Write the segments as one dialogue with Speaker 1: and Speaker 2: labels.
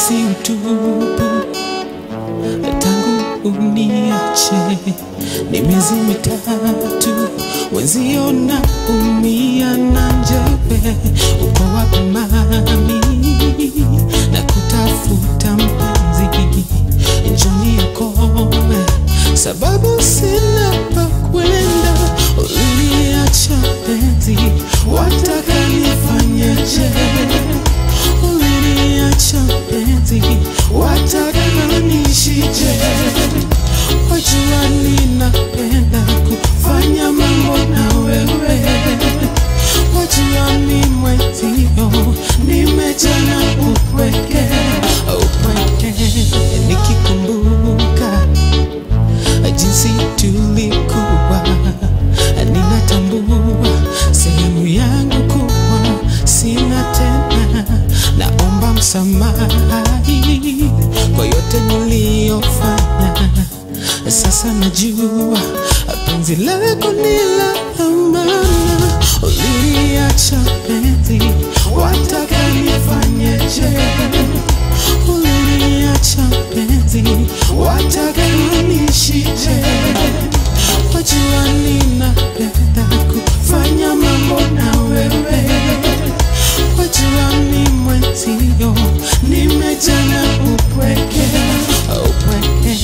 Speaker 1: najisi utupu tangu uniache, ni miezi mitatu wenzio na umia na njeve, uko wapi mami? na kutafuta mpenzi, njoni yakome, sababu sina pa kwenda, uliniacha penzi, wataka nifanyeje? Uliniacha penzi, wataka nishije? Wajua ninapenda kufanya mambo na wewe, wajua ni mwenzio, nimejana upweke, upweke, nikikumbuka jinsi tulikuwa, ninatambua sehemu yangu kuwa sina tena, naomba msamahi kwa yote niliyofanya. Sasa najua penzi lako ni la amana, uliniacha penzi, wataka nifanyeje? Uliniacha penzi, wataka nishije? Wajua ninapenda kufanya mambo na wewe, wajua ni mwenzio, nimejana upweke, upweke,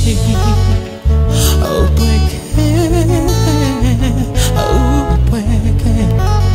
Speaker 1: upweke, upweke.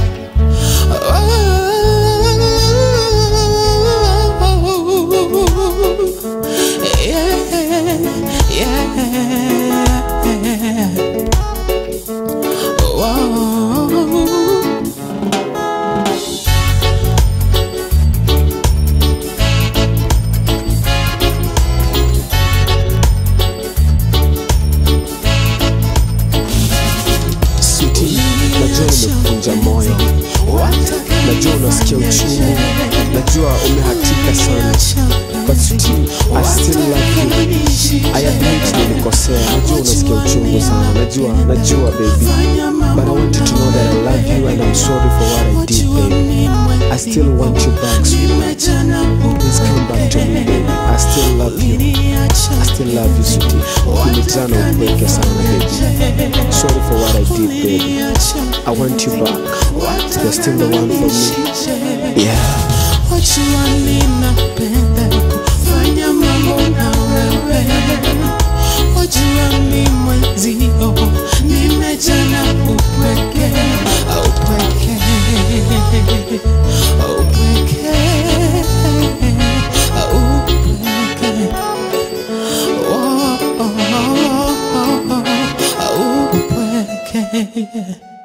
Speaker 2: Sweetie, najua nimekuvunja moyo, najua unasikia uchungu, najua umehatika sana, but sweetie, I still love you. I admit nilikosea, najua unasikia uchungu sana, najua, najua baby, but I want you to know that I love you and I'm sorry for what I did, baby. I still want you back, sweetheart. Please come back to me, baby. I still love you. I still love you, sweetie. Ukinitana upweke sana, baby. Sorry for what I did, baby. I want you back. You're still the one for me. Yeah.
Speaker 1: Wajua ninapenda kufanya mambo na wewe, wajua ni mwenzio, nimejana upweke, upweke, upweke, upweke, oh, oh, oh, oh, oh, upweke.